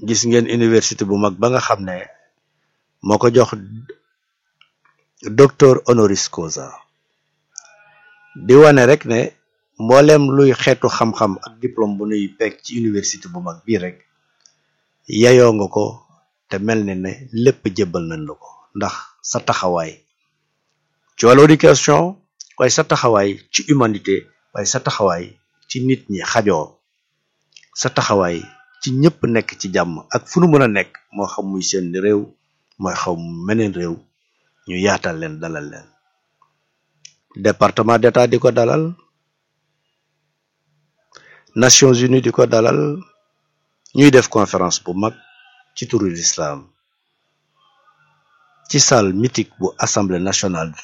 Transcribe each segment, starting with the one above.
gis ngeen université bu mag ba nga xam ne moo ko jox docteur honoris causa di wane rek ne mbooleem luy xeetu xam-xam ak diplôme bu nuy pekk ci université bu mag bii rek yayoo nga ko te mel ne ne lépp jébbal nañ la ko ndax sa taxawaay ci wàllu éducation waaye sa taxawaay ci humanité waaye sa taxawaay ci nit ñi xajoo sa taxawaay ci ñëpp nekk ci jàmm ak fu nu mën a nekk moo xam muy seen réew mooy xaw meneen réew ñu yaatal leen dalal leen département d'état di ko dalal Nations Unies di ko dalal ñuy def conférence bu mag ci turu l'islam ci salle mythique bu assemblée nationale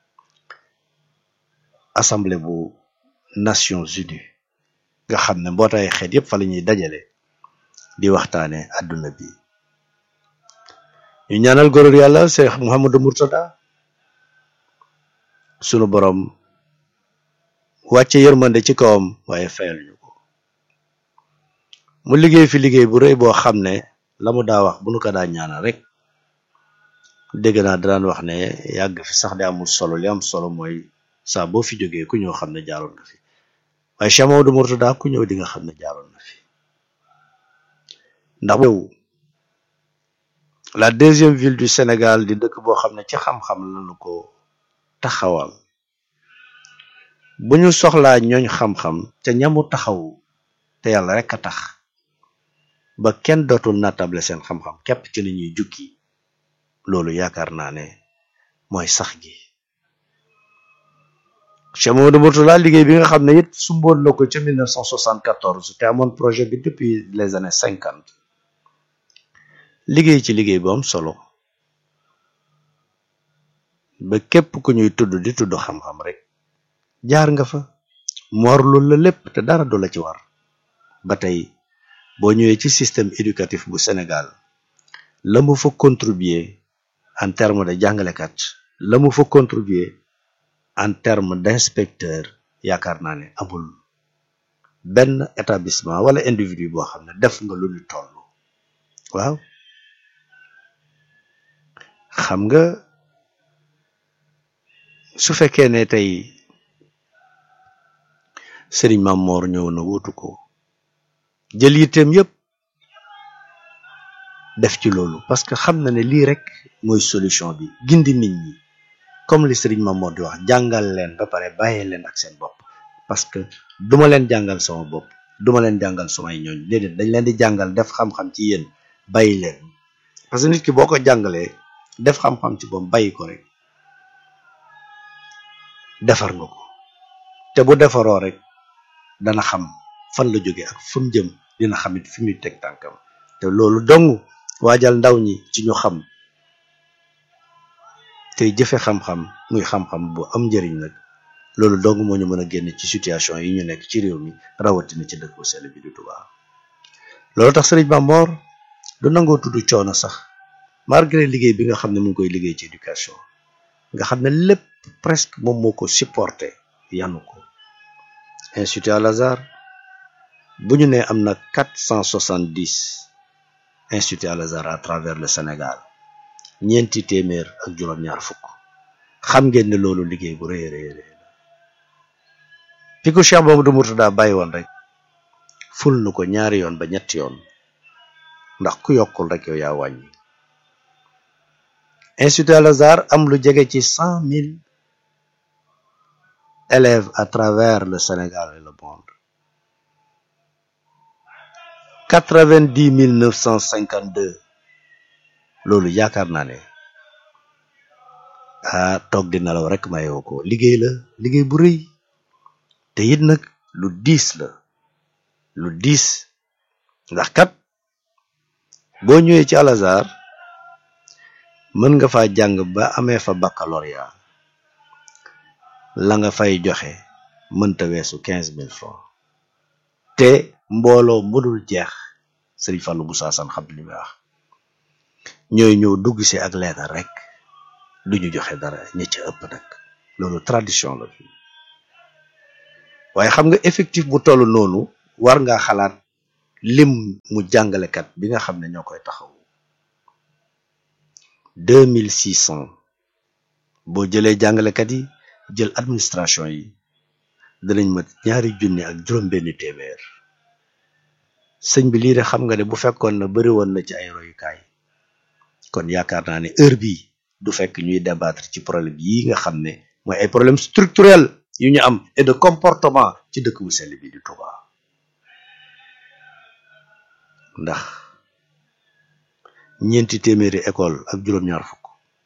assemblée bu Nations Unies nga xam ne mbootaay xeet yépp fa la ñuy dajale di waxtaane àdduna bi ñu ñaanal góor yàlla Cheikh Mouhamadou Mourtada sunu borom wàcce yërmande ci kawam waaye fayal ñu ko mu liggéey fi liggéey bu rëy boo xam ne la mu daa wax bu nu ko daa ñaanal rek dégg naa daan wax ne yàgg fi sax di amul solo li am solo mooy saa boo fi jógee ku ñëw xam ne jaaroon nga fi waaye Cheikh Mouhamadou Mourtada ku ñëw di nga xam ne jaaroon na fi ndax yow la deuxième ville du Sénégal di dëkk boo xam ne ci xam-xam lañu ko taxawal bu ñu soxlaa ñooñ xam-xam te ñamu taxaw te yàlla rek a tax ba kenn dootul natable seen xam-xam képp ci li ñuy jukki loolu yaakaar naa ne mooy sax gi Cheikh Mamadou Mourtada liggéey bi nga xam ne it sumboon na ko ca 1974 te amoon projet bi depuis les années cinquante liggéey ci liggéey bu am solo ba képp ku ñuy tudd di tudd xam-xam rek jaar nga fa moor loolu la lépp te dara du la ci war ba tey boo ñëwee ci système éducatif bu Sénégal la mu fa contribuer en terme de jàngalekat la mu fa contribuer en terme d'inspecteur yaakaar naa ne amul benn établissement wala individu boo xam ne def nga lu ñu toll waaw xam nga su fekkee ne tey Serigne Mamor ñëw na wutu ko jël yitteem yépp def ci loolu parce que xam na ne lii rek mooy solution bi gindi nit ñi comme li Serigne Mamor di wax jàngal leen ba pare bàyyee leen ak seen bopp parce que duma leen jàngal sama bopp duma leen jàngal samay ñooñ déedéet dañ leen di jàngal def xam-xam ci yéen bàyyi leen parce que nit ki boo ko jàngalee def xam-xam ci bopp bàyyi ko rek defar nga ko te bu defaroo rek dana xam fan la jóge ak fu mu jëm dina xamit fi muy teg tànkam te loolu dong waajal ndaw ñi ci ñu xam tey jëfe xam-xam muy xam-xam bu am njëriñ nag loolu dong moo ñu mën a génn ci situation yi ñu nekk ci réew mi rawatina ci dëkk bu sell bi du Tuubaa loolu tax Sëriñ Mamor du nangoo tudd coono sax malgré liggéey bi nga xam ne mu ngi koy liggéey ci éducation nga xam ne lépp presque moom moo ko supporté yanu ko institut Al Azhar bu ñu nee am na quatre cent soixante dix institut Al Azhar à travers le Sénégal ñeenti téeméer ak juróom-ñaar fukk xam ngeen ne loolu liggéey bu rëy rëy rëy la fi ko Cheikh Mamadou Mourtada bàyyi woon rek ful nu ko ñaari yoon ba ñetti yoon ndax ku yokkul rek yow yaa wàññi institut Al Azhar am lu jege ci cent mille élèves à travers le Sénégal et le monde quatre-vingt-dix mille neuf cent cinquante-deux loolu yaakaar naa ne ah toog di nelaw rek mayoo ko liggéey la liggéey bu rëy te it nag lu diis la lu diis ndax kat boo ñëwee ci Al Azhar mën nga fa jàng ba amee fa baccalauréat la nga fay joxe mënta weesu quinze mille francs te mbooloo mënul jeex sëriñ Fallou Moussa San xam li muy wax ñooy ñëw dugg si ak leetar rek duñu joxe dara ña ca ëpp nag loolu tradition la fi waaye xam nga effectif bu toll noonu war ngaa xalaat lim mu jàngalekat bi nga xam ne ñoo koy taxaw deux mille six cent boo jëlee jàngalekat yi jël administration yi danañ mat ñaari junni ak juróom-benni téeméer sëñ bi lii de xam nga ne bu fekkoon na bëri woon na ci ay royukaay kon yaakaar naa ne heure bii du fekk ñuy débattre ci problème yi nga xam ne mooy ay problème structurel yu ñu am et de comportement ci dëkk bu sell bi di Touba ndax ñeenti téeméeri école ak juróom-ñaar fukk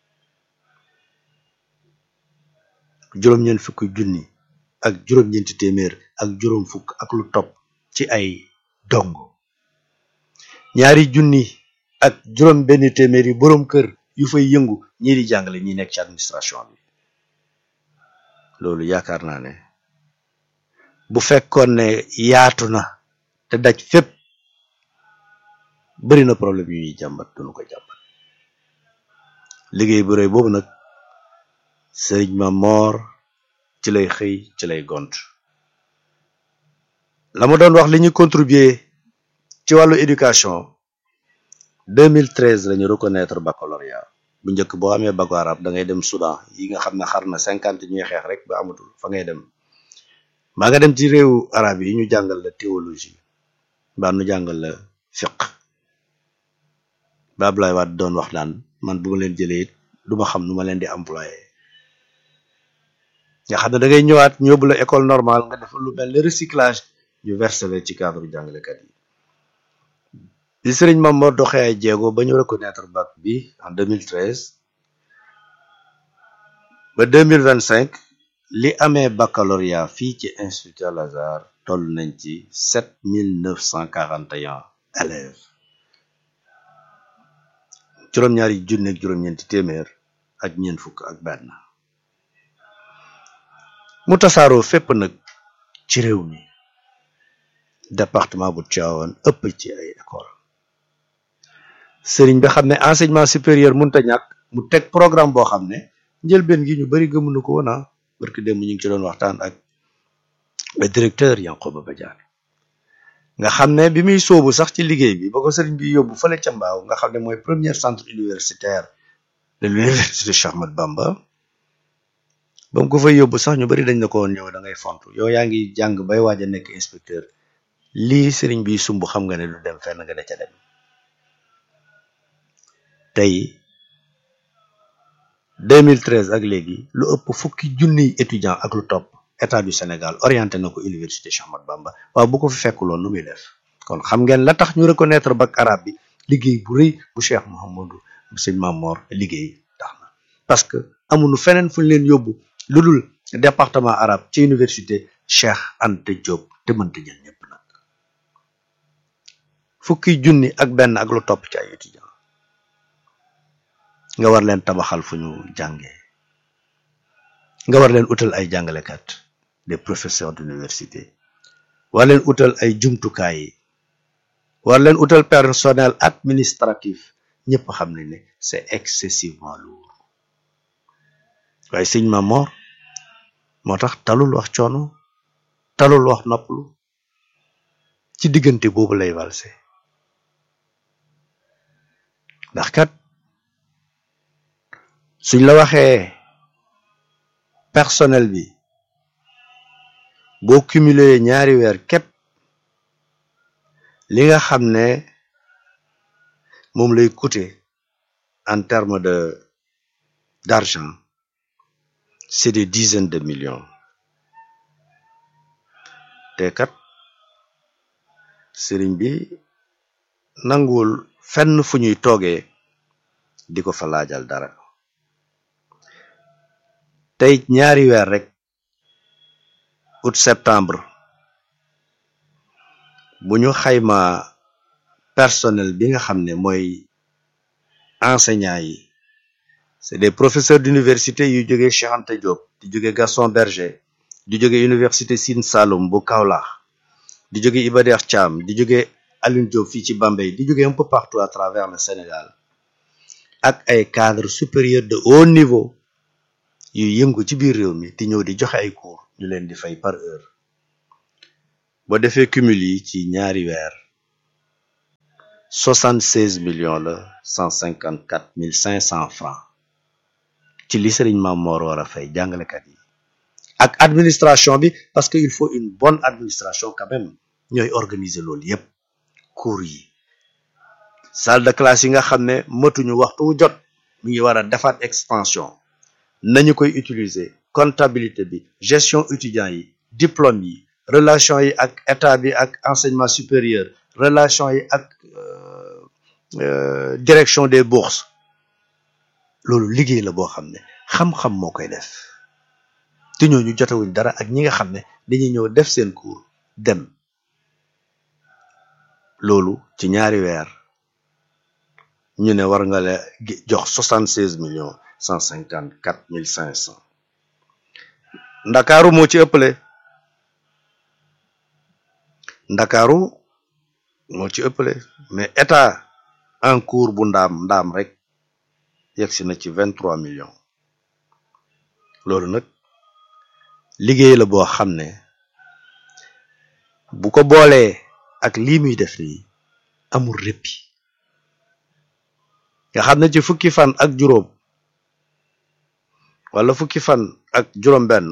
juróom-ñeent fukk junni ak juróom-ñeenti téeméer ak juróom fukk ak lu topp ci ay dongo ñaari junni ak juróom benn téeméer yi boroom kër yu fay yëngu ñii di jàngale ñi nekk ci administration bi loolu yaakaar naa ne bu fekkoon ne yaatu na te daj fépp bari na problème yu ñuy jàmbat duñu ko jàmbat liggéey bu rëy boobu nag sëriñ ma moor ci lay xëy ci lay gont la ma doon wax li ñu contribuer ci wàllu éducation 2013 la ñu reconnaître baccalauréat bu njëkk boo amee bac arabe da ngay dem Soudan yi nga xam ne xar na cinquante ñuy xeex rek ba amatul fa ngay dem maa nga dem ci réewu arabe yi ñu jàngal la théologie mbaa nu jàngal la fiq ba Abdoulaye Wade doon wax naan man bu ma leen jëlee it du ma xam nu ma leen di employé nga xam ne da ngay ñëwaat ñu yóbbu la école normale nga def lu mel ne recyclage ñu versé la ci cadre jàngalekat yi li sëriñ Mame Mor doxee ay jéego ba ñu reconnaître bac bi en 2013 ba 2025 li amee baccalauréat fii ci institut Al Azhar toll nañ ci 7941 élèves juróom-ñaari junne ak juróom-ñeenti téeméer ak ñeent fukk ak benn mu tasaaroo fépp nag ci réew mi département bu Tivaouane ëpp ci ay école sëriñ bi xam ne enseignement supérieur mënta ñàkk mu teg programme boo xam ne njëlbeen gi ñu bari gëmuñu ko woon ah barki démb ñu ngi ci doon waxtaan ak le directeur Yankhoba Badiane nga xam ne bi muy sóobu sax ci liggéey bi ba ko sëriñ bi yóbbu fële ca Mbaaw nga xam ne mooy premier centre universitaire de l'université Cheikh Ahmadou Bamba ba mu ko fay yóbbu sax ñu bari dañ na ko woon ñëw da ngay fontu yow yaa ngi jàng bay waaj a nekk inspecteur lii sëriñ bi sumb xam nga ne du dem fenn nga da ca dem tey 2013 ak léegi lu ëpp fukki junniy étudiant ak lu topp état du Sénégal orienté na ko université Cheikh Ahmadou Bamba waaw bu ko fi fekkuloon lu muy def kon xam ngeen la tax ñu reconnaître bac arabe bi liggéey bu rëy bu Cheikh Mouhamadou sëñ Mamor liggéey tax na parce que amuñu feneen fu ñu leen yóbbu lu dul département arabe ci université Cheikh Anta Diop te mënta jël ñëpp nag fukki junni ak benn ak lu topp ci ay étudiant nga war leen tabaxal fu ñu jàngee nga war leen utal ay jàngalekat des professeurs d'université war leen utal ay jumtukaay yi war leen utal personnel administratif ñëpp xam nañ ne c'est excessivement lourd waaye sëñ Mamor moo tax talul wax coono talul wax noppalu ci diggante boobu lay valse ndax kat suñ la waxee personnel bi boo cumuler ñaari weer képp li nga xam ne moom lay coûter en termes de d'argent c'est des dizaines de millions te kat sëriñ bi nanguwul fenn fu ñuy toogee di ko fa laajal dara tey ñaari weer rek août septembre bu ñu xayma personnel bi nga xam ne mooy enseignants yi c'est des professeurs d'université yu jógee Cheikh Anta Diop di jóge Gaston Berger di jóge université Sine Saloum bu Kaolack di jóge Iba Der Thiam di jóge Alioune Diop fii ci Bambey di jóge un peu partout à travers le Sénégal ak ay cadres supérieurs de haut niveau yu yëngu ci biir réew mi di ñëw di joxe ay cours ñu leen di fay par heure boo defee cumul yi ci ñaari weer soixante seize millions la cent cinquante quatre mille cinq cent francs ci li sëriñ Maam Moor war a fay jàngalekat yi ak administration bi parce que il faut une bonne administration quand même ñooy organiser loolu yépp cours yi salle de classe yi nga xam ne matuñu waxtu wu jot mi ngi war a defaat expansion nañu koy utiliser comptabilité bi gestion étudiants yi diplôme yi relation yi ak état bi ak enseignement supérieur relation yi ak direction des bourses loolu liggéey la boo xam ne xam-xam moo koy def te ñooñu jotewuñ dara ak ñi nga xam ne dañuy ñëw def seen cours dem loolu ci ñaari weer ñu ne war nga la jox soixante seize millions cent cinquante quatre mille cinq cent ndakaaru moo ci ëppale ndakaaru moo ci ëppale mais état en cours bu ndaam ndaam rek yegsi na ci vingt trois millions loolu nag liggéey la boo xam ne bu ko boolee ak lii muy def nii amul réppi nga xam ne ci fukki fan ak juróom wala fukki fan ak juróom benn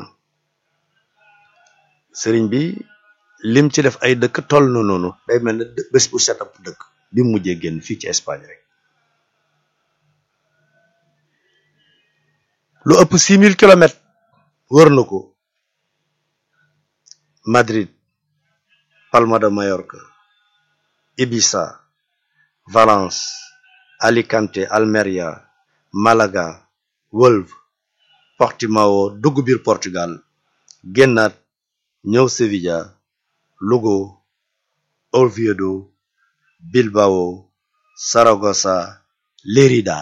sëriñ bi lim ci def ay dëkk toll na noonu day mel ne bés bu set ab dëkk bi mu mujjee génn fii ci Espagne rek lu ëpp six mille kilomètres wër na ko Madrid Palma de Mallorca Ibiza Valence Alicante Almeria Malaga Wolve Portimao dugg biir Portugal génnaat ñëw Sevilla Lugo Oviedo Bilbao Saragossa Lérida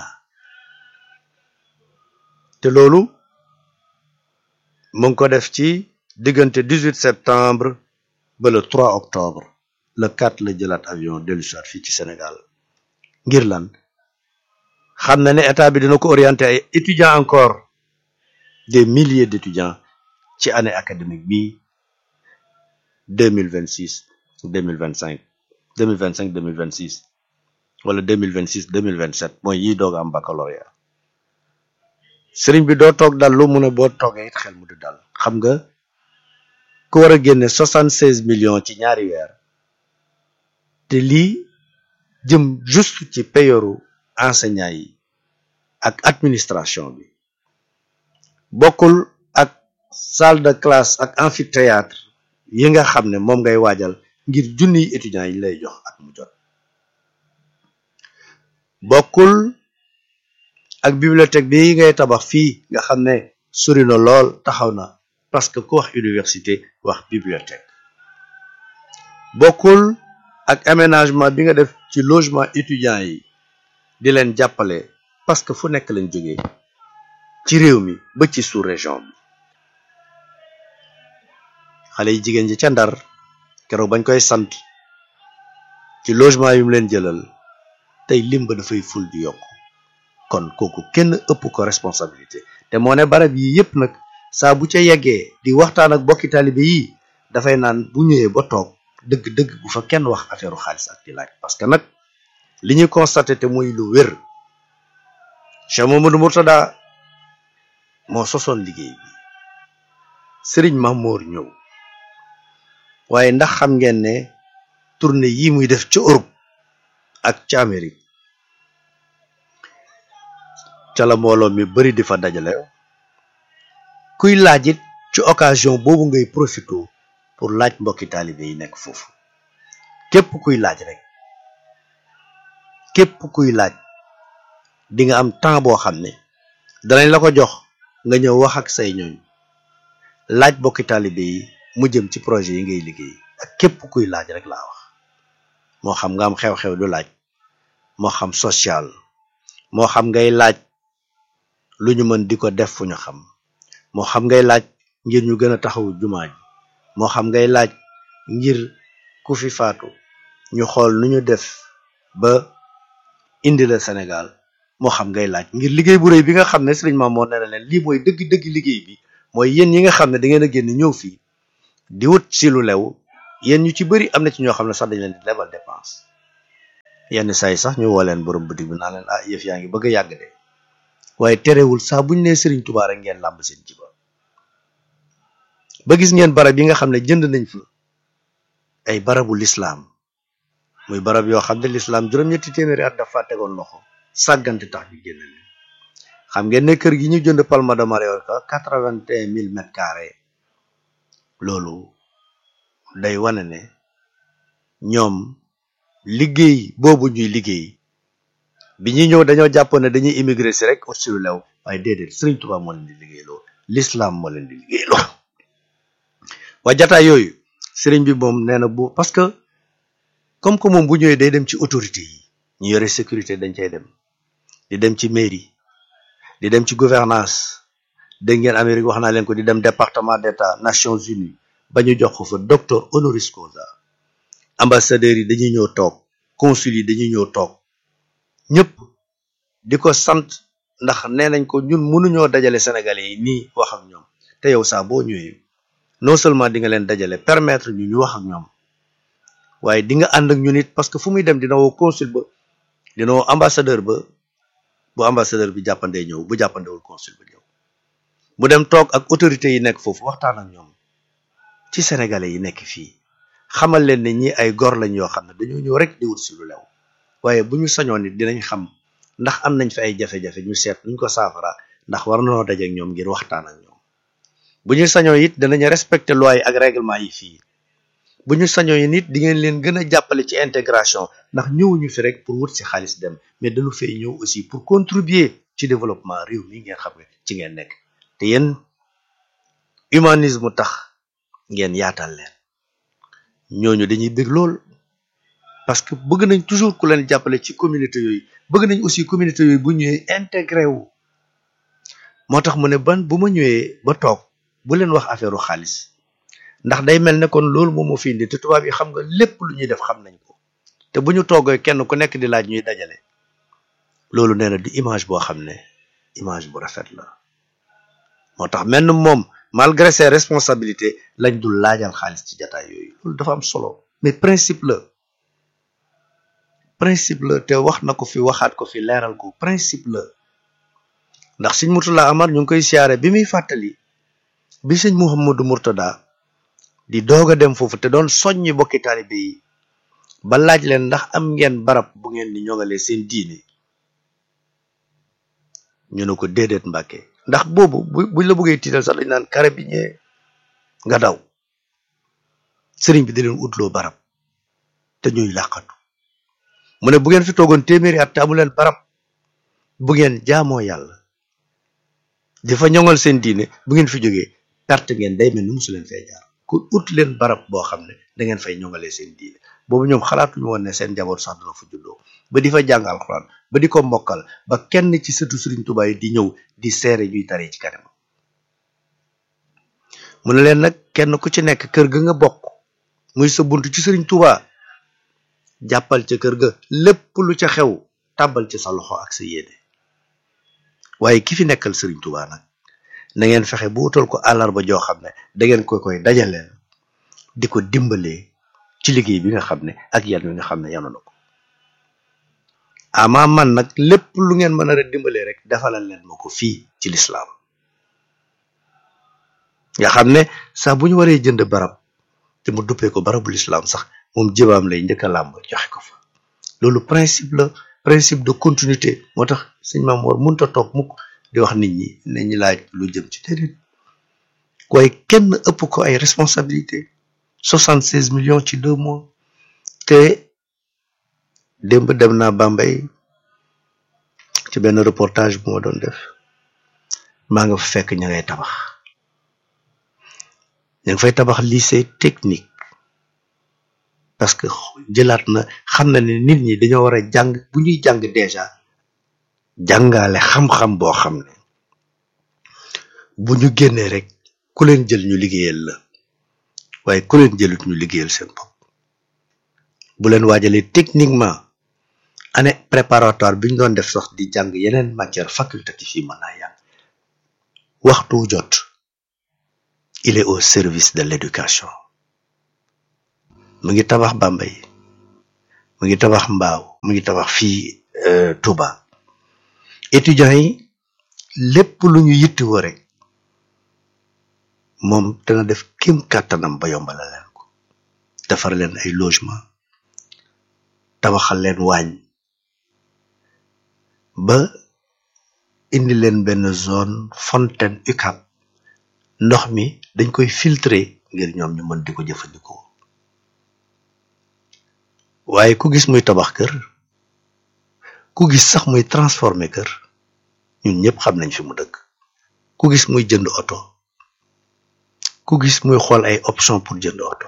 te loolu mu ngi ko def ci diggante 18 septembre ba le 3 octobre le 4 la jëlaat avion dellu soit fii ci Sénégal ngir lan xam na ne état bi dina ko orienté ay étudiants encore des milliers d'étudiants ci année académique bi 2026 2025 2025 2026 wala 2026 2027 mooy yi doog am baccalauréat sëriñ bi doo toog dal lu mu ne boo toogee it xel mu du dal xam nga ku war a génne 76 millions ci ñaari weer te lii jëm juste ci payoru enseignants yi ak administration bi bokkul ak salle de classe ak amphithéâtre yi nga xam ne moom ngay waajal ngir junniy étudiants yi lay jox at mu jot bokkul ak bibliothèque bi ngay tabax fii nga xam ne sori na lool taxaw na parce que ku wax université wax bibliothèque bokkul ak aménagement bi nga def ci logement étudiants yi di leen jàppale parce que fu nekk lañ jógee ci réew mi ba ci sous région bi xale yi jigéen ji ca ndar keroog bañ koy sant ci logement yu mu leen jëlal tey lim ba dafay ful di yokk kon kooku kenn ëpp ko responsabilité te moo ne barab yi yépp nag saa bu ca yeggee di waxtaan ak bokki taalibe yi dafay naan bu ñëwee ba toog dëgg-dëgg bu fa kenn wax affaire xaalis ak di laaj parce que nag li ñuy constaté te muy lu wér Cheikh Mamadou Mourtada moo sosoon liggéey bi Serigne Mamour ñëw waaye ndax xam ngeen ne tournée yi muy def ca Europe ak ca Amérique ca la mbooloo mi bari di fa dajale kuy laaj it ci occasion boobu ngay profité pour laaj mbokki taalibe yi nekk foofu képp kuy laaj rek képp kuy laaj di nga am temps boo xam ne danañ la ko jox nga ñëw wax ak say ñooñ laaj mbokki taalibe yi mu jëm ci projet yi ngay liggéey ak képp kuy laaj rek laa wax moo xam nga am xew-xew du laaj moo xam social moo xam ngay laaj lu ñu mën di ko def fu ñu xam moo xam ngay laaj ngir ñu gën a taxawu jumaa ji moo xam ngay laaj ngir ku fi faatu ñu xool nu ñu def ba indi la Sénégal moo xam ngay laaj ngir liggéey bu rëy bi nga xam ne Sëriñ Mamour nee na leen lii mooy dëgg-dëgg liggéey bi mooy yéen yi nga xam ne da ngeen a génn ñëw fii di wut si lu lew yéen ñu ci bëri am na ci ñoo xam ne sax dañ leen di lebal dépense yenn saa yi sax ñu woo leen borom boutique bi naa leen ah yëf yaa ngi bëgg a yàgg de waaye terewul saa buñ nee Serigne Touba rek ngeen làmb seen jiba ba gis ngeen barab yi nga xam ne jënd nañ fa ay barabu lislaam muy barab yoo xam ne lislaam juróom-ñetti téeméeri at dafa tegoon loxo sàggante tax ñu génn leen xam ngeen ne kër gi ñu jënd Palma de Mallorca quatre-vingt-un mille mètres carrés loolu day wane ne ñoom liggéey boobu ñuy liggéey bi ñuy ñëw dañoo jàppoon ne dañuy immigré si rek ut si lu lew waaye déedéet Serigne Touba moo leen di liggéey loo l'islam moo leen di liggéey loo waa jataay yooyu Serigne bi moom nee na bu parce que comme que moom bu ñëwee day dem ci autorité yi ñu yore sécurité dañ cay dem di dem ci mairie di dem ci gouvernance dégg ngeen Amérique wax naa leen ko di dem département d'état Nations Unies ba ñu jox ko fa docteur honoris causa ambassadeurs yi dañuy ñëw toog consul yi dañuy ñëw toog ñëpp di ko sant ndax nee nañ ko ñun mënuñoo dajale sénégalais yi nii wax ak ñoom te yow saa boo ñëwee non seulement di nga leen dajale permettre ñu ñu wax ak ñoom waaye di nga ànd ak ñun it parce que fu muy dem dina woo consul ba dina woo ambassadeur ba bu ambassadeur bi jàppandee ñëw bu jàppandewul consul ba ñëw mu dem toog ak autorités yi nekk foofu waxtaan ak ñoom ci sénégalais yi nekk fii xamal leen ne ñi ay gor lañ yoo xam ne dañoo ñëw rek di wut si lu lew waaye bu ñu sañoon nit dinañ xam ndax am nañ fi ay jafe-jafe ñu seet nuñ ko saafara ndax war nañoo daje ak ñoom ngir waxtaan ak ñoom bu ñu sañoo it danañ respecter loi yi ak règlement yi fii bu ñu sañoo yi nit di ngeen leen gën a jàppale ci intégration ndax ñëwuñu fi rek pour wut si xaalis dem mais dañu fay ñëw aussi pour contribuer ci développement réew mi ngeen xam ne ci ngeen nekk te yéen humanisme tax ngeen yaatal leen ñooñu dañuy bëgg lool parce que bëgg nañ toujours ku leen jàppale ci communauté yooyu bëgg nañ aussi communauté yooyu bu ñëwee intégré wu moo tax mu ne ban bu ma ñëwee ba toog bu leen wax affaire xaalis ndax day mel ne kon loolu moom moo fi indi te tubaab yi xam nga lépp lu ñuy def xam nañ ko te bu ñu toogee kenn ku nekk di laaj ñuy dajale loolu nee na di image boo xam ne image bu rafet la moo tax mel na moom malgré ses responsabilités lañ dul laajal xaalis ci jataay yooyu loolu dafa am solo mais principe la principe la te wax na ko fi waxaat ko fi leeral ko principe la ndax sëñ Murtala Amar ñu ngi koy siyaare bi muy fàttali bi sëñ Mouhamadou Mourtada di doog a dem foofu te doon soññi bokki taalibe yi ba laaj leen ndax am ngeen barab bu ngeen di ñoŋalee seen diine ñu ne ko déedéet Mbàkke ndax boobu bu buñ la bëggee tiital sax dañ naan kare bi ñee nga daw sëriñ bi di leen utloo barab te ñuy làqatu mu ne bu ngeen fi toogoon téeméeri at te amu leen barab bu ngeen jaamoo yàlla di fa ñoŋal seen diine bu ngeen fi jógee perte ngeen day mel ni musu leen fee jaar ku ut leen barab boo xam ne da ngeen fay ñoŋalee seen diine boobu ñoom xalaatuñu woon ne seen njaboot sax dana fa juddoo ba di fa jàng alxuraan ba di ko mokkal ba kenn ci sëtu Sëriñ Tuubaa yi di ñëw di seere ñuy taree ci kanam mu ne leen nag kenn ku ci nekk kër ga nga bokk muy sa bunt ci Sëriñ Tuubaa jàppal ca kër ga lépp lu ca xew tàbbal ci sa loxo ak sa yéene waaye ki fi nekkal Sëriñ Tuubaa nag na ngeen fexe bu utal ko àllarba joo xam ne da ngeen koy koy dajaleel di ko dimbalee ci liggéey bi nga xam ne ak yan wi nga xam ne yanu na ko ama man nag lépp lu ngeen mën a dimbalee rek defalal leen ma ko fii ci lislaam nga xam ne saa bu ñu waree jënd barab te mu duppee ko barabu lislaam sax moom jëbaam lay njëkk a làmb joxe ko fa loolu principe la principe de continuité moo tax sëñ Maam Mor mënut a toog mukk di wax nit ñi ne ñi laaj lu jëm ci déedéet waaye kenn ëpp ko ay responsabilité soixante seize millions ci deux mois te démb dem naa Bambey ci benn reportage bu ma doon def maa nga fa fekk ña ngay tabax ña ngi fay tabax lycée technique parce que jëlaat na xam na ne nit ñi dañoo war a jàng bu ñuy jàng déjà jàngale xam-xam boo xam ne bu ñu génnee rek ku leen jël ñu liggéeyal la waaye ku leen jëlut ñu liggéeyal seen bopp bu leen waajalee techniquement année préparatoire bi ñu doon def sax di jàng yeneen matière facultative yi mën naa yàgg waxtu jot il est au service de l'éducation mu ngi tabax Bambey mu ngi tabax Mbaaw mu ngi tabax fii Touba étudiants yi lépp lu ñu yittewoo rek moom dana def kéem kàttanam ba yombala leen ko defar leen ay logement tabaxal leen waañ ba indi leen benn zone fontaine UCAB ndox mi dañ koy filtrer ngir ñoom ñu mën di ko jëfandikoo waaye ku gis muy tabax kër ku gis sax muy transformer kër ñun ñëpp xam nañ fi mu dëkk ku gis muy jënd oto ku gis muy xool ay option pour jënd oto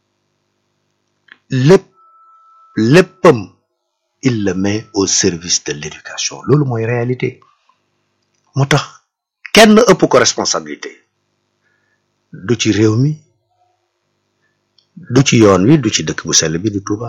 lépp léppam il le met au service de l'éducation loolu mooy réalité moo tax kenn ëpp ko responsabilité du ci réew mi du ci yoon wi du ci dëkk bu sell bi du Touba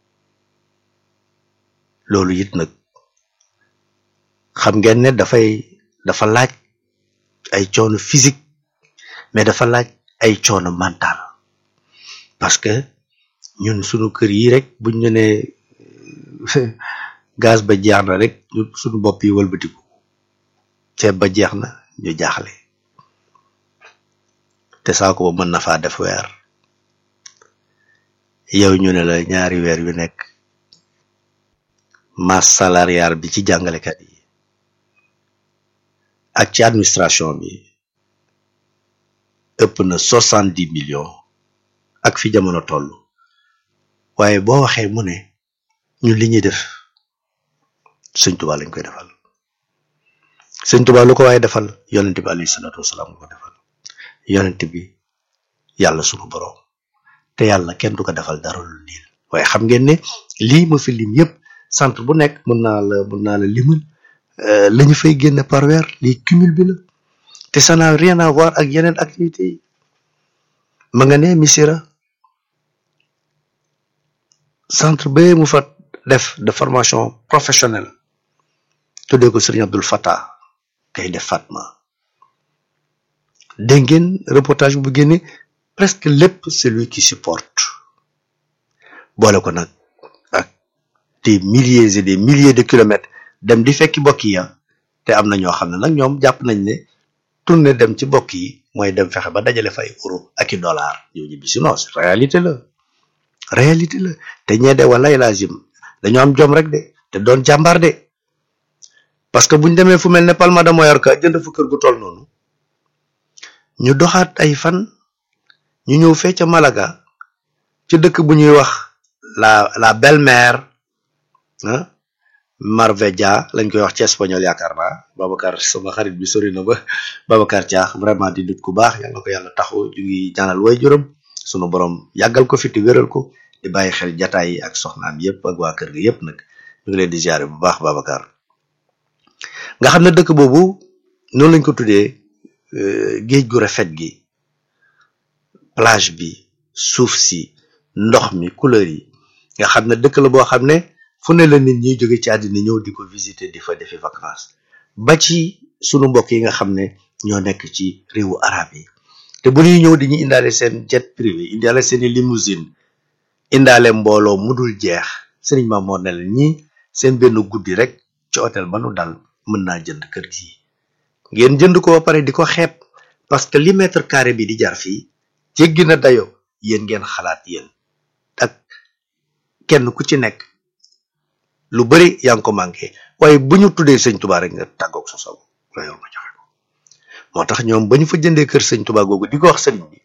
loolu it nag xam ngeen ne dafay dafa laaj ay coono physique mais dafa laaj ay coono mental parce que ñun sunu kër yi rek buñ ñu ne gaz ba jeex na rek ñu sunu bopp yi wëlbatiku ceeb ba jeex na ñu jaaxle te saako ba mën na faa def weer yow ñu ne la ñaari weer yu nekk masse salariale bi ci jàngalekat yi ak ci administration bi ëpp na soixante dix millions ak fi jamono toll waaye boo waxee mu ne ñun li ñuy def sëñ Tuba lañ koy defal sëñ Tuba lu ko waaye defal yonent bi alayhi salaatu wasalaam lu ko defal yonent bi yàlla sunu boroom te yàlla kenn du ko defal dara lu niil waaye xam ngeen ne lii ma fi lim yëpp centre bu nekk mën naa la mën naa la limal la ñu fay génne par weer lii cumul bi la te ça n'a rien à voir ak yeneen activités yi ma nga ne Missira centre ba mu fa def de formation professionnelle tuddee ko Serigne Abdul Fattah kay def Fatma dégg ngeen reportage bu génne presque lépp celui qui supporte boole ko nag ak des milliers et des milliers de kilomètres dem di fekki bokk yi te am na ñoo xam ne nag ñoom jàpp nañ ne tourner dem ci bokk yi mooy dem fexe ba dajale fay euro ak i dollar yow ñibbi si non réalité la réalité la te ñee de wala lazim dañoo am jom rek de te doon jàmbaar de parce que buñ demee fu mel ne Palma de Mallorca jënd fu kër gu toll noonu ñu doxaat ay fan ñu ñëw fee ca Malaga ci dëkk bu ñuy wax la la belle-mère ah Marbella lañ koy wax ci espagnol yaakaar naa Babacar sama xarit bi sori na ba Babacar Thiax vraiment di nit ku baax yàlla ko yàlla taxu ñu ngi ñaanal way juróom sunu borom yàggal ko fi te wéral ko di bàyyi xel jataay yi ak soxnaam yëpp ak waa kër gi yëpp nag ñu ngi leen di ziare bu baax Babacar nga xam ne dëkk boobu noonu lañ ko tuddee géej gu rafet gi plage bi suuf si ndox mi couleur yi nga xam ne dëkk la boo xam ne fu ne la nit ñi jóge ci àddina ñëw di ko visiter di fa defi vacances ba ci sunu mbokk yi nga xam ne ñoo nekk ci réewu arab yi te bu ñuy ñëw dañuy indaale seen jet privé indaale seeni limousine indaale mbooloo mu dul jeex sëriñ ma moo ne la ñi seen benn guddi rek ci hôtel ba nu dal mën naa jënd kër gi ngeen jënd ko ba pare di ko xeeb parce que li mètre carré bi di jar fii jéggi na dayo yéen ngeen xalaat yéen ak kenn ku ci nekk lu bari yaa ngi ko manqué waaye bu ñu tuddee sëñ Tuba rek nga tàggoog sa sago la yor nga joxe ko moo tax ñoom ba ñu fa jëndee kër sëñ Tuba googu di ko wax sëriñ bi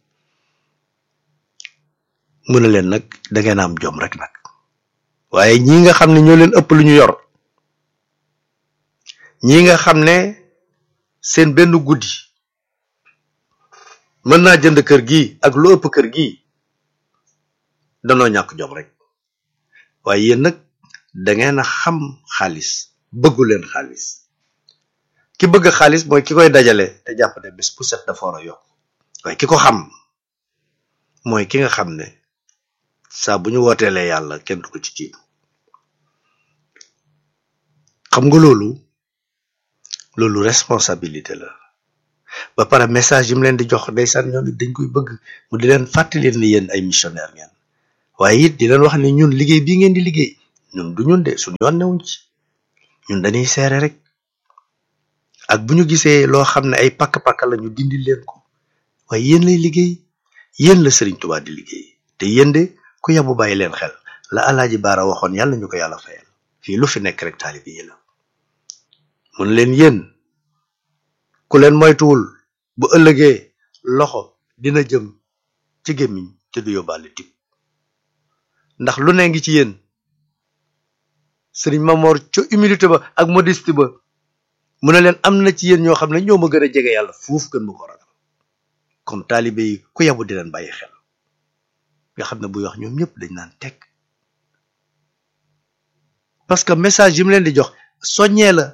mu ne leen nag da ngeen am jom rek nag waaye ñii nga xam ne ñoo leen ëpp lu ñu yor ñii nga xam ne seen benn guddi mën naa jënd kër gi ak lu ëpp kër gi danoo ñàkk jom rek waaye yéen nag da ngeen a xam xaalis bëggu leen xaalis ki bëgg xaalis mooy ki koy dajale te jàpp ne bés bu set dafa war a yokk waaye ki ko xam mooy ki nga xam ne saa bu ñu wooteelee yàlla kenn du ko ci jiitu xam nga loolu loolu responsabilité la ba pare message yi mu leen di jox ndeysaan ñoom it dañ koy bëgg mu di leen fàttali leen ni yéen ay missionnaire ngeen waaye it di leen wax ne ñun liggéey bii ngeen di liggéey ñun du ñun de suñu yoon newuñ ci ñun dañuy seere rek ak bu ñu gisee loo xam ne ay pakk-pakk la ñu dindi leen ko waaye yéen lay liggéey yéen la Sëriñ Tuubaa di liggéey te yéen de ku yabu bàyyi leen xel la alaaji baara waxoon yàlla ñu ko yàlla fayal fii lu fi nekk rek taalibi yi la mun leen yéen ku leen moytuwul bu ëllëgee loxo dina jëm ci gémmiñ te du yóbbaale tib ndax lu ne ngi ci yéen sëriñ Mamor ca humilité ba ak modestie ba mu ne leen am na ci yéen ñoo xam ne ñoo ma gën a jege yàlla fuuf gën ma ko ragal kon taalibe yi ku yabu di leen bàyyi xel nga xam ne buy wax ñoom ñëpp dañ naan teg parce que message yi mu leen di jox soññee la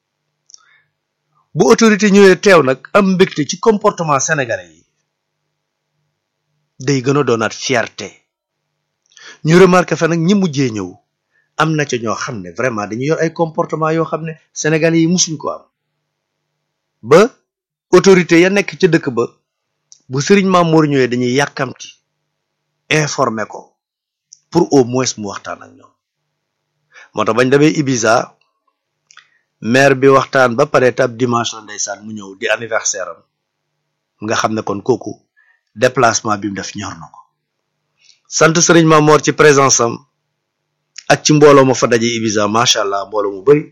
bu autorité ñëwee teew nag am mbégte ci comportement sénégalais yi day gën a doonaat fierté ñu remarqué fa nag ñi mujjee ñëw am na ca ñoo xam ne vraiment dañu yor ay comportement yoo xam ne sénégalais yi musuñ ko am ba autorité ya nekk ca dëkk ba bu sëriñ Mamour ñëwee dañuy yàkkamti informé ko pour au moins mu waxtaan ak ñoom moo tax bañ demee Ibiza maire bi waxtaan ba pare tab dimanche la ndeysaan mu ñëw di anniversaire am nga xam ne kon kooku déplacement bi mu def ñor na ko sant sëriñ Mamour ci présence am ak ci mbooloo ma fa daje Ibiza macha allah mbooloo mu bari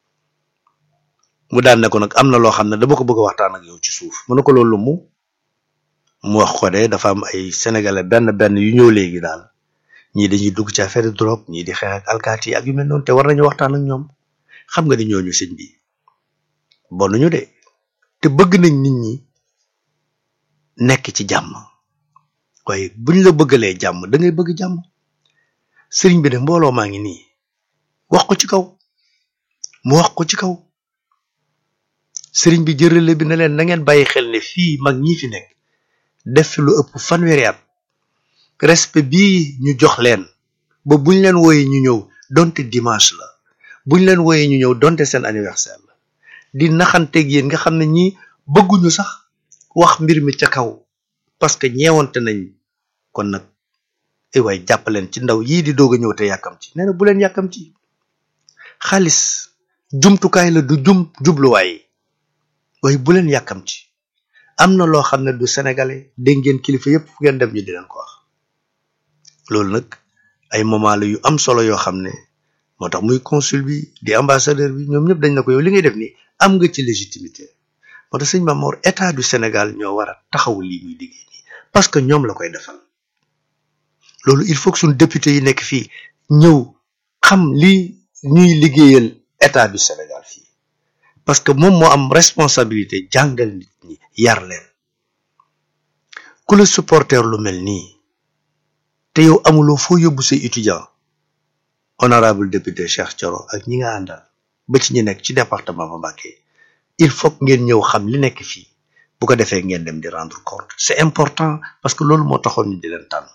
mu daan ne ko nag am na loo xam ne dama ko bëgg a waxtaan ak yow ci suuf mu ne ko loolu mu mu wax ko de dafa am ay sénégalais benn benn yu ñëw léegi daal ñii dañuy dugg ci affaire de drogue ñii di xeex ak alkaati yi ak yu mel noonu te war nañu waxtaan ak ñoom xam nga ni ñooñu sëñ bi bonuñu de te bëgg nañ nit ñi nekk ci jàmm waaye buñ la bëggalee jàmm da ngay bëgg jàmm sëriñ bi de mbooloo maa ngi nii wax ko ci kaw mu wax ko ci kaw sëriñ bi jërële bi ne leen na ngeen bàyyi xel ne fii mag ñi fi nekk def fi lu ëpp fanweeri at respect bii ñu jox leen ba buñ leen wooyee ñu ñëw donte dimanche la buñ leen wooyee ñu ñëw donte seen anniversaire la di naxanteeg yéen nga xam ne ñii bëgguñu sax wax mbir mi ca kaw parce que ñeewante nañ kon nag ay waay jàppaleen ci ndaw yii di doog a ñëw te yàkkamti nee na bu leen yàkkamti xaalis jumtukaay la du jum jubluwaay waaye bu leen yàkkamti am na loo xam ne du sénégalais dégg ngeen kilifa yépp fu ngeen dem ñu di leen ko wax loolu nag ay moment la yu am solo yoo xam ne moo tax muy consul bi di ambassadeur bi ñoom ñëpp dañ na ko yow li ngay def nii am nga ci légitimité moo tax sëñ Mamour état du Sénégal ñoo war a taxaw lii muy liggéey nii parce que ñoom la koy defal loolu il faut que suñu député yi nekk fii ñëw xam li ñuy liggéeyal état du Sénégal fii parce que moom moo am responsabilité jàngal nit ñi yar leen ku la supporter lu mel nii te yow amuloo foo yóbbu say étudiant honorable député Cheikh Thioro ak ñi nga àndal ba ci ñi nekk ci département ba Mbacké il faut que ngeen ñëw xam li nekk fii bu ko defee ngeen dem di rendre compte c'est important parce que loolu moo taxoon ñu di leen tànn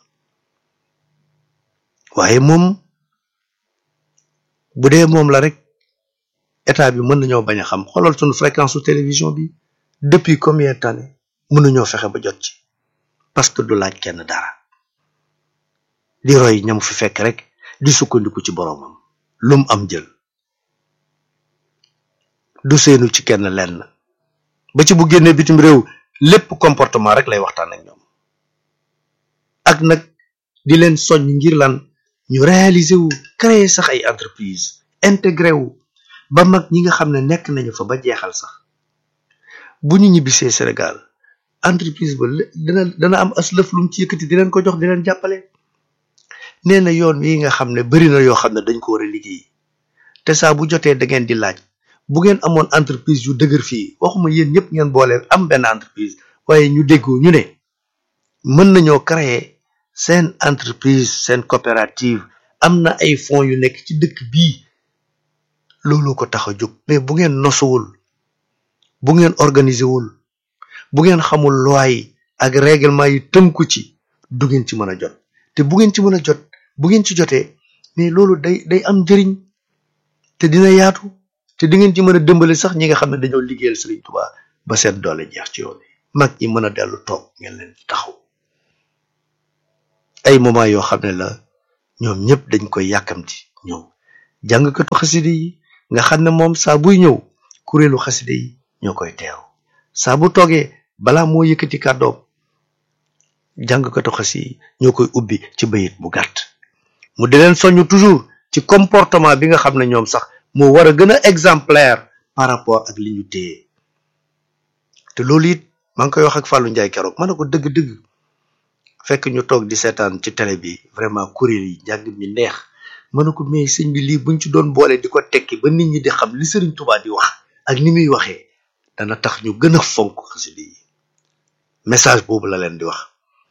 waaye moom bu dee moom la rek état bi mën nañoo bañ a xam xoolal suñu fréquence su télévision bi depuis combien d'années mënuñoo fexe ba jot ci parce que du laaj kenn dara di roy ñam fi fekk rek di sukkandiku ci boroomam lum am jël du seenu ci kenn lenn ba ci bu génnee bitim réew lépp comportement rek lay waxtaan ak ñoom ak nag di leen soññ ngir lan ñu réaliser wu créer sax ay entreprise intégré wu ba mag ñi nga xam ne nekk nañu fa ba jeexal sax bu ñu ñibbisee Sénégal entreprise ba dana dana am as lëf lu mu ci yëkkati di leen ko jox di leen jàppale nee na yoon yi nga xam ne bari na yoo xam ne dañ ko war a liggéey te saa bu jotee da ngeen di laaj bu ngeen amoon entreprise yu dëgër fii waxuma yéen ñëpp ngeen boole am benn entreprise waaye ñu déggoo ñu ne mën nañoo créer seen entreprise seen coopérative am na ay fonds yu nekk ci dëkk bii loolu ko tax a jóg mais bu ngeen nosuwul bu ngeen organiser wul bu ngeen xamul loi yi ak règlement yi tënku ci du ngeen ci mën a jot te bu ngeen ci mën a jot bu ngeen ci jotee mais loolu day day am njëriñ te dina yaatu te di ngeen ci mën a dëmbale sax ñi nga xam ne dañoo liggéeyal Serigne Touba ba seen doole jeex ci yoon yi mag ñi mën a dellu toog ngeen leen taxaw ay moment yoo xam ne la ñoom ñëpp dañ koy yàkkamti ñëw jàngkatu xaside yi nga xam ne moom saa buy ñëw kuréelu xaside yi ñoo koy teew saa bu toogee balaa moo yëkkati kàddoom jàngkatu xaside yi ñoo koy ubbi ci bayit bu gàtt mu di leen soññ toujours ci comportement bi nga xam ne ñoom sax moo war a gën a exemplaire par rapport ak li ñu téye te loolu it maa ngi koy wax ak Fallou Ndiaye keroog ma ne ko dëgg-dëgg fekk ñu toog di seetaan ci télé bi vraiment kuréel yi njàng mi neex ma ne ko mais sëñ bi lii buñ ci doon boole di ko tekki ba nit ñi di xam li Sëriñ Tuubaa di wax ak ni muy waxee dana tax ñu gën a fonk xaside yi message boobu la leen di wax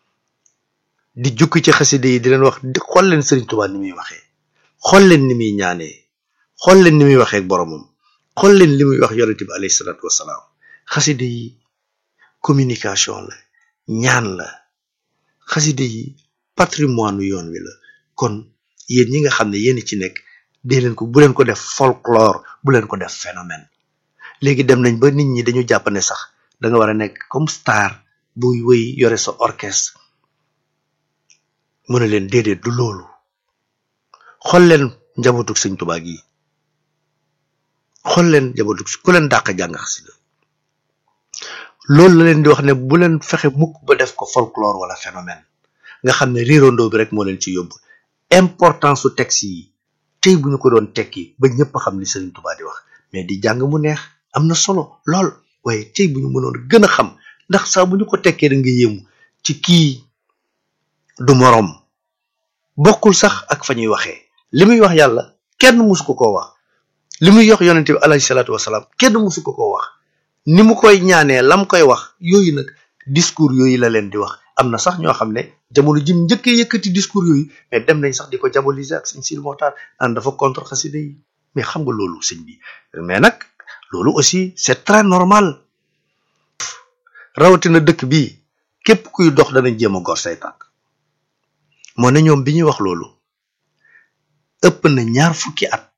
di jukki ci xaside yi di leen wax di xool leen Sëriñ Tuubaa ni muy waxee xool leen ni muy ñaanee xool leen ni muy waxee ak boromam xool leen li muy wax yonente bi alayhi salaatu wasalaam xaside yi communication la ñaan la xaside yi patrimoine yoon wi la kon yéen ñi nga xam ne yéen ci nekk dee leen ko bu leen ko def folklore bu leen ko def phénomène léegi dem nañ ba nit ñi dañu jàpp ne sax da nga war a nekk comme star buy wëy yore sa orchestre mu ne leen déedéet du loolu xool leen njabootug sëñ Tuubaa gi xool leen njabootug ku leen dàq jàng xasida loolu la leen di wax ne bu leen fexe mukk ba def ko folklore wala phénomène nga xam ne riirandoo bi rek moo leen ci yóbbu importance su texte yi tey bu ñu ko doon tekki ba ñëpp xam li Sëriñ Tuubaa di wax mais di jàng mu neex am na solo lool waaye tey bu ñu mënoon gën a xam ndax saa bu ñu ko tekkee da nga yéemu ci kii du moroom bokkul sax ak fa ñuy waxee li muy wax yàlla kenn musu ko koo wax li muy yox yonente bi alayhi salaatu wasalaam kenn musu ko koo wax ni mu koy ñaanee lam koy wax yooyu nag discours yooyu la leen di wax am na sax ñoo xam ne jamono jim njëkkee yëkkati discours yooyu mais dem nañ sax di ko diaboliser ak sëñ Sidi Moxtaar naan dafa contre xasida yi mais xam nga loolu sëñ bi mais nag loolu aussi c'est très normal rawatina dëkk bi képp kuy dox danañ jéem a gor say tànk moo ne ñoom bi ñuy wax loolu ëpp na ñaar fukki at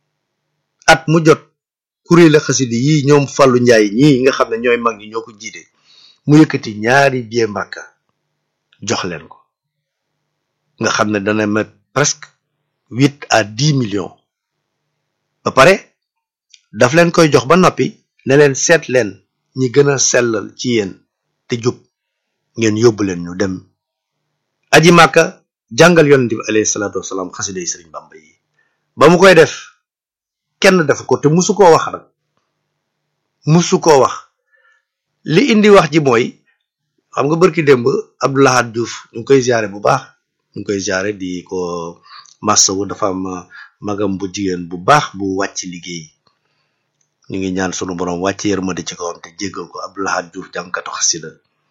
at mu jot kuréel xasida yi ñoom Fallou Ndiaye ñii nga xam ne ñooy mag ñi ñoo ko jiite mu yëkkati ñaari billet Makka jox leen ko nga xam ne dana met presque huit à dix millions ba pare daf leen koy jox ba noppi ne leen seet leen ñi gën a sellal ci yéen te jub ngeen yóbbu leen ñu dem aji Makka jàngal yonent bi alayhi salaatu wasalaam xasida yi Sëriñ Bamba yi ba mu koy def kenn def ko te musu koo wax nag musu koo wax li indi wax ji mooy xam nga bërki démb Abdoulahad Diouf ñu ngi koy ziare bu baax ñu ngi koy ziare di ko massawu dafa am magam bu jigéen bu baax bu wàcc liggéey ñu ngi ñaan sunu borom wàcc yërmande ci kawam te jéggal ko Abdoulahad Diouf jàngkatu xasida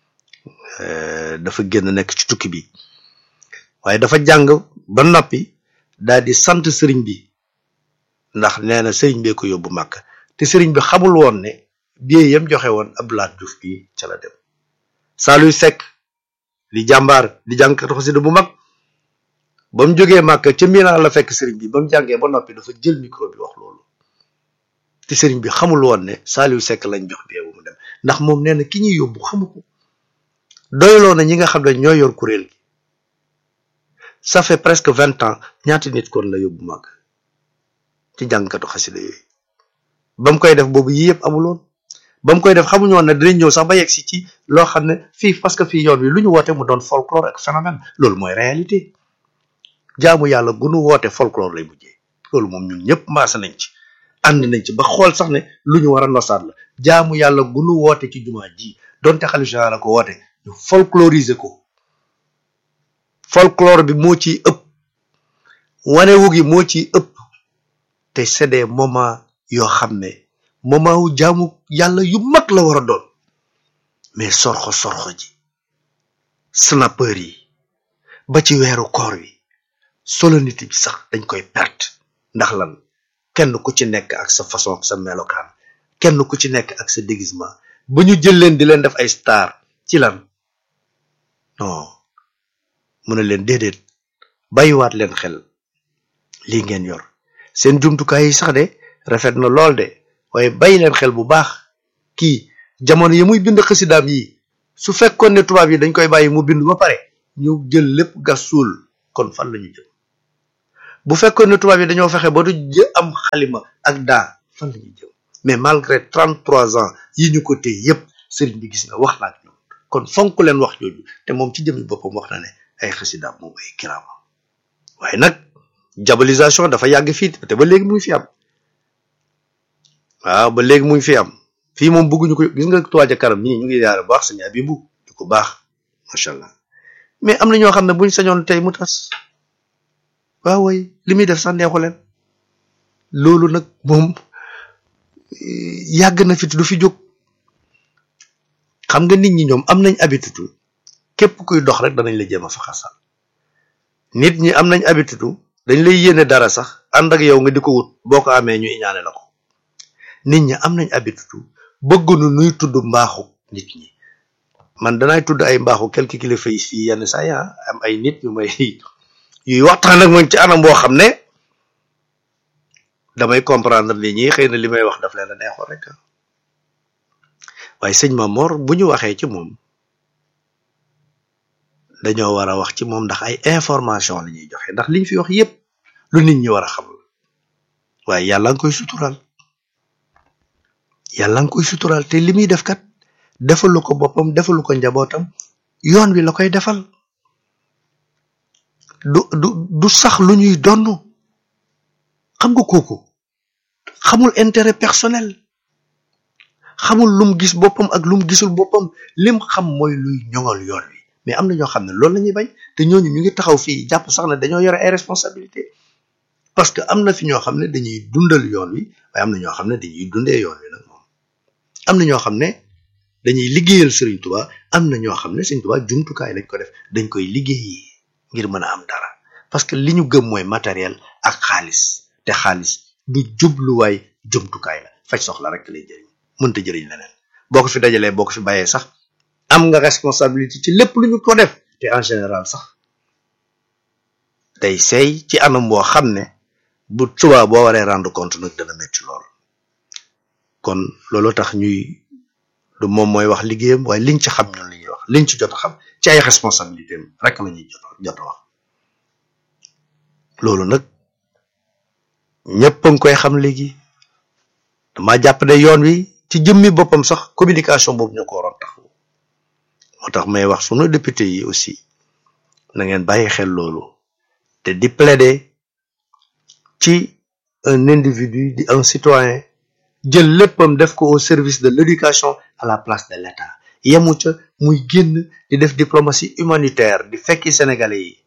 dafa génn nekk ci tukki bi waaye dafa jàng ba noppi daal di sant sëriñ bi ndax nee na sëriñ bee ko yóbbu màkk te sëriñ bi xamul woon ne billet yam joxe woon Abdoulaye Diouf bi ca la dem Saaluy Sekk di jàmbaar di jàngkatu xasida bu mag ba mu jógee màkk ca Milan la fekk sëriñ bi ba mu jàngee ba noppi dafa jël micro bi wax loolu te sëriñ bi xamul woon ne Saaluy Sekk lañ jox billet bu mu dem ndax moom nee na ki ñuy yóbbu xamu ko doyloo na ñi nga xam ne ñoo yor kuréel gi ça fait presque vingt ans ñaati nit kon la yóbbu màgg ci jàngkatu xasida yooyu ba mu koy def boobu yii yëpp amuloon ba mu koy def xamuñu woon ne dinañ ñëw sax ba yegg si ci loo xam ne fii parce que fii yoon wi lu ñu woote mu doon folklore ak phénomène loolu mooy réalité jaamu yàlla gunu woote folklore lay mujjee loolu moom ñun ñëpp maasa nañ ci ànd nañ ci ba xool sax ne lu ñu war a nosaat la jaamu yàlla gunu woote ci jumaa ji donte xalifa général la ko woote ñu folkloriser ko folklore bi moo ciy ëpp wanewu gi moo ciy ëpp te c'est des moments yoo xam ne moment wu jaamu yàlla yu mag la war a doon mais sorxo sorxo ji snapper yi ba ci weeru koor wi solennité bi sax dañ koy perte ndax lan kenn ku ci nekk ak sa façon ak sa melokaan kenn ku ci nekk ak sa déguisement ba ñu jël leen di leen def ay star ci lan non mu ne leen déedéet bàyyiwaat leen xel lii ngeen yor seen jumtukaay yi sax de rafet na lool de waaye bàyyi leen xel bu baax kii jamono yi muy bind xasidaam yi su fekkoon ne tubaab yi dañ koy bàyyi mu bind ba pare ñu jël lépp gas suul kon fan la ñu jëm bu fekkoon ne tubaab yi dañoo fexe ba du jë am xalima ak daa fan la ñuy jëm mais malgré trente trois ans yi ñu ko téye yépp sëriñ bi gis nga wax na ak ñoom kon fonk leen wax jooju te moom ci jëmmi boppam wax na ne ay xasida moom ay kiraama waaye nag diabolisation dafa yàgg fii te ba léegi mu ngi fi am waaw ba léegi mu ngi fi am fii moom bëgguñu ko gis nga Touba ca kanam ñii ñu ngi yaara baax sañu abibu di ko baax macha allah mais am na ñoo xam ne buñ sañoon tey mu tas waaw way li muy def sax neexu leen loolu nag moom yàgg na fi du fi jóg xam nga nit ñi ñoom am nañ habitude képp kuy dox rek danañ la jéem a fa xasal nit ñi am nañ habitude dañ lay yéene dara sax ànd ak yow nga di ko wut boo ko amee ñu iñaane la ko nit ñi am nañ habitude bëggunu nuy tudd mbaaxu nit ñi man danaay tudd ay mbaaxu quelques kilifa yi fii yenn saa yi am ay nit yu may yuy waxtaan ak man ci anam boo xam ne damay comprendre nit ñi xëy na li may wax daf leen a neexoon rek waaye sëñ Mamor bu ñu waxee ci moom dañoo war a wax ci moom ndax ay information la ñuy joxe ndax liñ fi wax yépp lu nit ñi war a xam waaye yàlla nga koy sutural yàlla nga koy sutural te li muy def kat defalu ko boppam defalu ko njabootam yoon wi la koy defal du du du sax lu ñuy donn xam nga kooku xamul intérêt personnel xamul lum gis boppam ak lum gisul boppam lim xam mooy luy ñoŋal yoon wi mais am na ñoo xam ne loolu la ñuy bañ te ñooñu ñu ngi taxaw fii jàpp sax ne dañoo yore ay responsabilité parce que am na fi ñoo xam ne dañuy dundal yoon wi waaye am na ñoo xam ne dañuy dundee yoon wi nag moom am na ñoo xam ne dañuy liggéeyal Serigne Touba am na ñoo xam ne Serigne Touba jumtukaay lañ ko def dañ koy liggéeyi ngir mën a am dara parce que li ñu gëm mooy matériel ak xaalis te xaalis du jubluwaay jumtukaay la faj soxla rek lay jëriñ mënta jëriñ leneen boo ko fi dajalee boo ko fi bàyyee sax am nga responsabilité ci lépp lu ñu ko def te en général sax day seey ci anam boo xam ne bu subaa boo waree rendre compte nag dana métti lool kon loolu tax ñuy du moom mooy wax liggéeyam waaye liñ ci xam ñun li ñuy wax liñ ci jot a xam ci ay responsabilité am rek la ñuy jot jot a wax loolu nag ñëpp a ngi koy xam léegi dama jàpp ne yoon wi ci jëmmi boppam sax communication boobu ñu ko waroon taxaw moo tax may wax sunu député yi aussi na ngeen bàyyi xel loolu te di plaider ci un individu di un citoyen jël léppam def ko au service de l'éducation à la place de l'État yemu ca muy génn di def diplomatie humanitaire di fekki sénégalais yi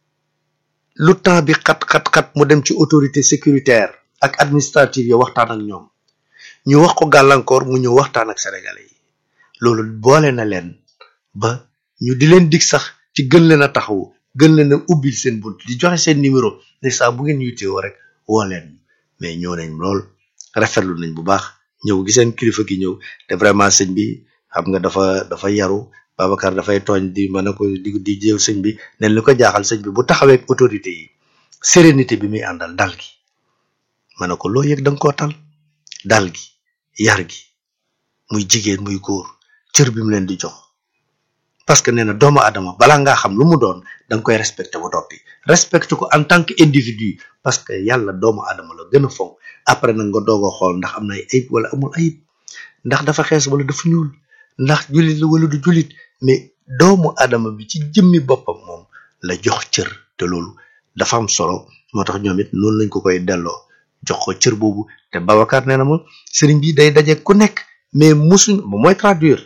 lu temps bi xat xat xat mu dem ci autorité sécuritaire ak administrative yi waxtaan ak ñoom ñu wax ko gàllankoor mu ñëw waxtaan ak sénégalais yi loolu boole na leen ba ñu di leen dig sax ci gën leen a taxawu gën leen a ubbil seen bunt di joxe seen numéro ne saa bu ngeen yittewoo rek woo leen mais ñëw nañ lool rafetlu nañ bu baax ñëw gi seen kilifa gi ñëw te vraiment sëñ bi xam nga dafa dafa yaru Babacar dafay tooñ di mën a ko di di jéew sëñ bi nen li ko jaaxal sëñ bi bu taxawee ak autorité yi sérénité bi muy àndal dal gi ma ne ko loo yëg da nga koo tal dal gi yar gi muy jigéen muy góor cër bi mu leen di jox parce que nee na doomu adama balaa ngaa xam lu mu doon da nga koy respecté ba toppi respecté ko en tant que individu parce que yàlla doomu adama la gën a fonk après nag nga doog a xool ndax am na ay ayib wala amul ayib ndax dafa xees wala dafa ñuul ndax jullit la wala du jullit mais doomu adama bi ci jëmmi boppam moom la jox cër te loolu dafa am solo moo tax ñoom it noonu lañ ko koy delloo jox ko cër boobu te Babacar nee na ma sëriñ bi day daje ku nekk mais musuñ moom mooy traduire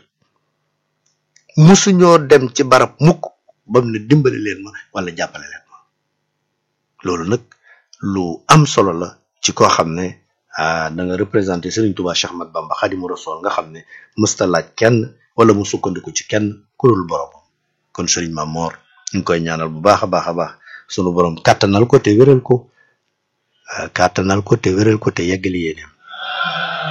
musuñoo dem ci barab mukk bam ne dimbali leen ma wala jàppale leen ma loolu nag lu am solo la ci koo xam ne ah da nga représenté Serigne Touba Cheikh Ahmad Bamba Khadimu Rasul nga xam ne mësta laaj kenn wala mu sukkandiku ci kenn ku dul borom kon Serigne Mamor ñu ngi koy ñaanal bu baax a baax a baax sunu borom kàttanal ko te wéral ko kàttanal ko te wéral ko te yeggali yéeneem